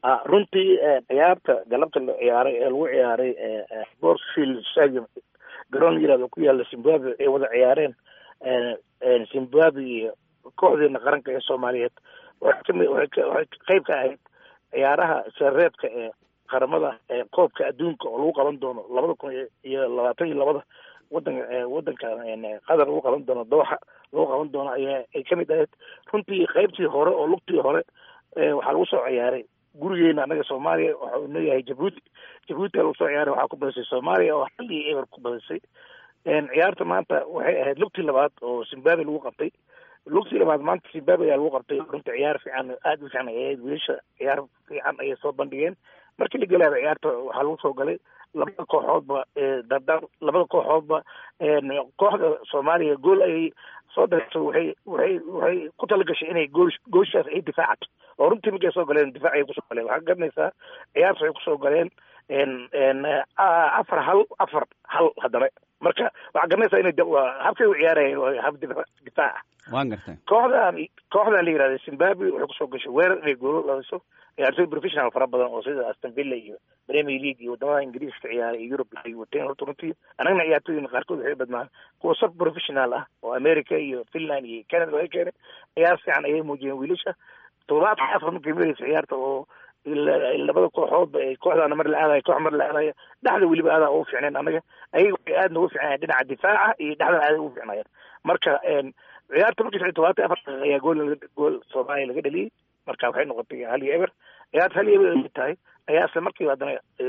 runtii ciyaarta galabta la ciyaaray ee lagu ciyaaray borfield stadium garoon yirahdo ku yaala zimbabwe ay wada ciyaareen zimbabwe iyo kooxdeena qaranka ee soomaaliyeed waxay kami waxay waxay qayb ka ahayd ciyaaraha sareebka ee qaramada ee koobka adduunka oo lagu qaban doono labada kun iyo labaatan iyo labada wadanka wadanka qatar lagu qaban doono dooxa lagu qaban doono ayaa ay kamid ahayd runtii qaybtii hore oo lugtii hore waxaa lagu soo ciyaaray gurigeena anaga soomaaliya waxa uu leeyahay jabuuti jabuuti lagu soo ciyaaray waxaa ku badisay soomaaliya oo hal iyo eber ku badisay ciyaarta maanta waxay ahayd lugtii labaad oo zimbabwe lagu qabtay lugtii labaad maanta zimbabwe ayaa lagu qabtay runtii ciyaar fiican aada u fiican ay ahayd wiilasha ciyaar fiican ayay soo bandhigeen markii la galaaba ciyaarta waxaa lagu soo galay labada kooxoodba dardar labada kooxoodba kooxda soomaaliya gool ayay soo darto waxay waxay waxay ku talagashay inay gool gooshaas ay difaacato oo runtii markay soo galeen difaac ayay kusoo galeen waxaa garanaysaa ciyaarta waxay kusoo galeen afar hal afar hal haddana marka waxaa garanaysaa inay habkay u ciyaarayeen hab difaaca waan gartay kooxdan kooxdan la yihahda zimbabwe waxay kusoo gashay weerar inay goolo ladiso ciyaartoy professional fara badan oo sida aston villa iyo premier league iyo wadamada ingiriiska ciyaaray iyo europe ay wateen horta runtii anagna ciyaartoyina qaarkood waxay badnaan kuwa sub professional ah oo america iyo finland iyo canada laga keenay ciyaar fiican ayay muujiyeen wiilasha toddobaadka afar markay maraysa ciyaarta oo labada kooxoodba ay kooxdaana mar la aadayo koox mar la aadayo dhexda weliba aadaa ugu fiicneen anaga ayaga waxay aadna ugu fiicnayen dhinaca difaaca iyo dhexdan aaday ugu fiicnaayeen marka ciyaarta markii shan todobaatan afar daqiiqa ayaa gool gool soomaaliya laga dhaliyey marka waxay noqotay hal iyo eber ciyaarta hal iyo eber ay tahay ayaa isla markiiba haddana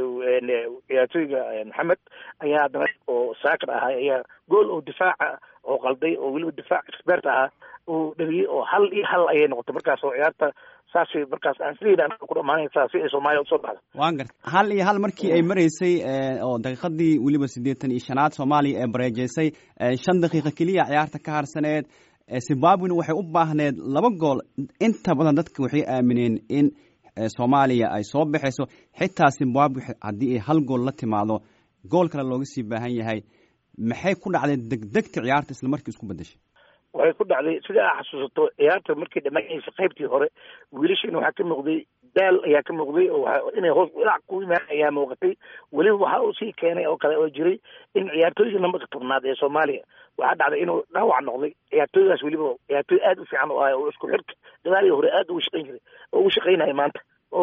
ciyaartooyga maxamed ayaa haddana oo saakar ahaa ayaa gool oo difaaca oo qalday oo weliba difaac expert ahaa uu dhaliyey oo hal iyo hal ayay noqotay markaas oo ciyaarta saasay markaas aan sideeda ku dhamaanaysaa si ay soomaaliya usoo baxdo waan garta hal iyo hal markii ay maraysay oo daqiiqadii weliba siddeetan iyo shanaad soomaaliya ee bareejeysay shan daqiiqa keliya ciyaarta ka harsaneed zimbabwena waxay u baahneed laba gool inta badan dadka waxay aamineen in soomaaliya ay soo baxayso xitaa zimbabwe haddii ay hal gool la timaado gool kale looga sii baahan yahay maxay ku dhacday degdegta ciyaarta isla markii isku bedeshay waxay ku dhacday sida aa xasuusato ciyaarta markay dhamaanaysa qaybtii hore wiilashiina waxaa ka muuqday daal ayaa ka muuqday oo inay hoos dhinac ku imaan ayaa muuqatay weliba waxa uu sii keenay oo kale oo jiray in ciyaartooyga nambarka tobnaad ee soomaaliya waxaa dhacday inuu dhaawac noqday ciyaartooygaas weliba ciyaartooy aada u fiican oo ah oo isku xirka dagaalii hore aada ugu shaqayn jiray oo ugu shaqaynaya maanta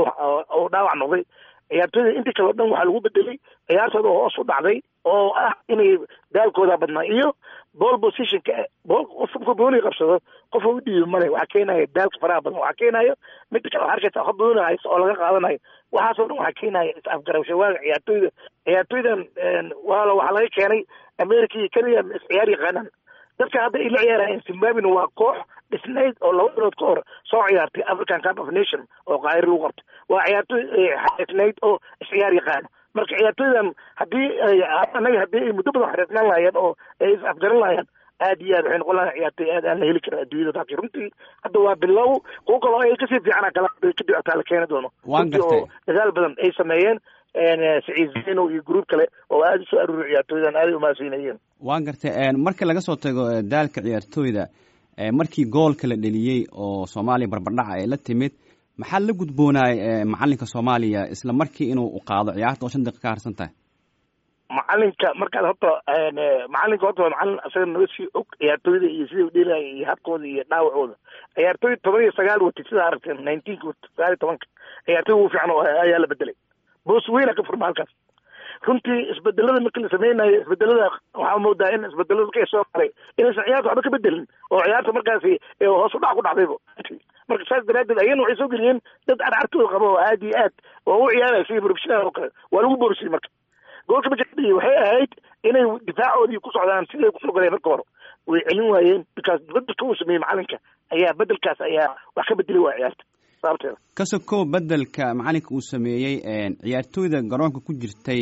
oo dhaawac noqday ciyaartooyda intii kale o dhan waxaa lagu bedelay ciyaartooda hoos u dhacday oo ah inay daalkooda badnaa iyo ball positionka bol qofka booli qabsado qofa u dhiibi male waxaa keenaya daalka faraha badan waxaa keenayo midda kale waxaa arkaysa qof booli haysto oo laga qaadanayo waxaasoo dhan waxaa keenaya is-afgarabsho waaga ciyaartooyda ciyaartooydan waala waxaa laga keenay america iyo kenya is ciyaar yaqaanaan dadka hadda ay la ciyaarayeen zimbabwena waa koox dhisnayd oo laba bilood ka hor soo ciyaartay african cup of nation oo qaahir lagu qabtay waa ciyaartooy xareesnayd oo isciyaar yaqaano marka ciyaartooydan haddii anaga haddii ay muddo badan xareesnaan lahaayeen oo ay is afgaran lahaayeen aad iyo aad waxay noqon lahayn ciyaartooy aad aan la heli karin adduunyada laakiin runtii hadda waa bilow kuwo kaloo ay kasii fiicana kala kadib ataa la keeni doono runtii oo dadaal badan ay sameeyeen siciid zeno iyo gruub kale oo aada usoo aruuriy ciyaartooydan aaday umahadsiinayeen waan gartay marka laga soo tago daalka ciyaartooyda markii goolka la dheliyey oo soomaaliya barbardhaca ay la timid maxaa la gudboonaay macalinka soomaaliya isla markii inuu qaado ciyaarta oo shan daqiiqa ka harsan tahay macalinka markaad horta macalinka horta waa macalin isaga naga sii og ciyaartooyda iyo siday udheelaya iyo habkooda iyo dhaawacooda ciyaartooy toban iyo sagaal watay sidaa aragteen nineteenka wata sagaal iyo tobanka ciyaartooy ugu fiican oo ayaa la bedelay boos weyna ka furma halkaas runtii isbedelada markii la sameynayo isbedelada waxaa moodaa in isbedelada markay soo maray inaysan ciyaarta waxba ka bedelin oo ciyaarta markaasi hoos u dhac ku dhacdayba marka saas daraadeed ayana waxay soo geliyeen dad carcartooda qaba oo aad iyo aad oo u ciyaaraya sidii professional oo kale waa lagu boorisiyey marka goolka majadii waxay ahayd inay difaacoodii ku socdaan siday kusoo galeen marka hore way celin waayeen because bedelka uu sameeyey macalinka ayaa bedelkaas ayaa wax ka bedelay waa ciyaarta sababteeda ka sokow bedelka macalinka uu sameeyey ciyaartooyda garoonka ku jirtay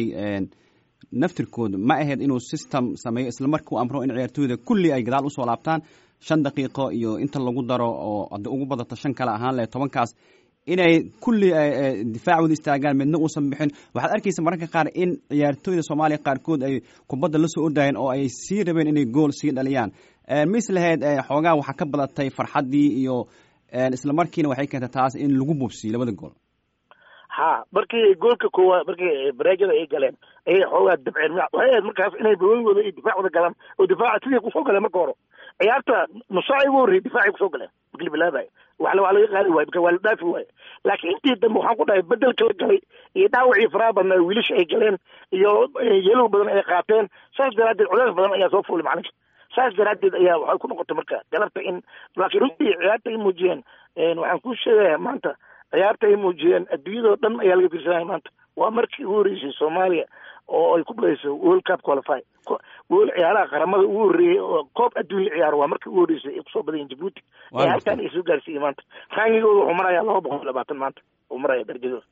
naftirkooda ma ahayd inuu system sameeyo isla markii u amro in ciyaartooyda kulli ay gadaal usoo laabtaan shan daqiiqo iyo inta lagu daro oo hadda ugu badato shan kale ahaan leh tobankaas inay kulli difaacooda istaagaan midna uusan bixin waxaad arkaysa mararka qaar in ciyaartooyda soomaaliya qaarkood ay kubadda la soo ordayeen oo ay sii rabeen inay gool sii dhaliyaan mis lahayd xoogaa waxaa ka badatay farxaddii iyo isla markiina waxay keentay taas in lagu bubsiyo labada gool ha markii goolka koowaad markii bareejada ay galeen ayay xoogaa dabceen waxay ahayd markaas inay baweyngooda iyo difaacooda galaan oo difaaca sidii kusoo galeen marka hore ciyaarta nusaaci ugu horreyay difaacay kusoo galeen markii la bilaabaya wax waa laga qaadi waaye marka waa la dhaafi waaye laakiin intii dambe waxaan ku dhahay bedelka la galay iyo dhaawacii faraha badnaa wiilasha ay galeen iyo yelow badan ay qaateen saas daraaddeed culays badan ayaa soo fuulay macalinka saas daraaddeed ayaa waxay ku noqotay marka galabta in laakiin runtii ciyaarta ay muujiyeen waxaan ku sheegaya maanta ciyaarta ay muujiyeen adduunyadoo dhan ayaa laga fiirsanaya maanta waa markii ugu horreysay soomaaliya oo ay ku badayso world cup qualify wol ciyaaraha qaramada ugu horreeyey oo koob adduun la ciyaaro waa markii ugu horreysay ay kusoo badayeen jabuuti ee halkaan ay soo gaarsiiyey maanta raangigooda wuxuu marayaa laba boqol iyo labaatan maanta uu maraya darajadooda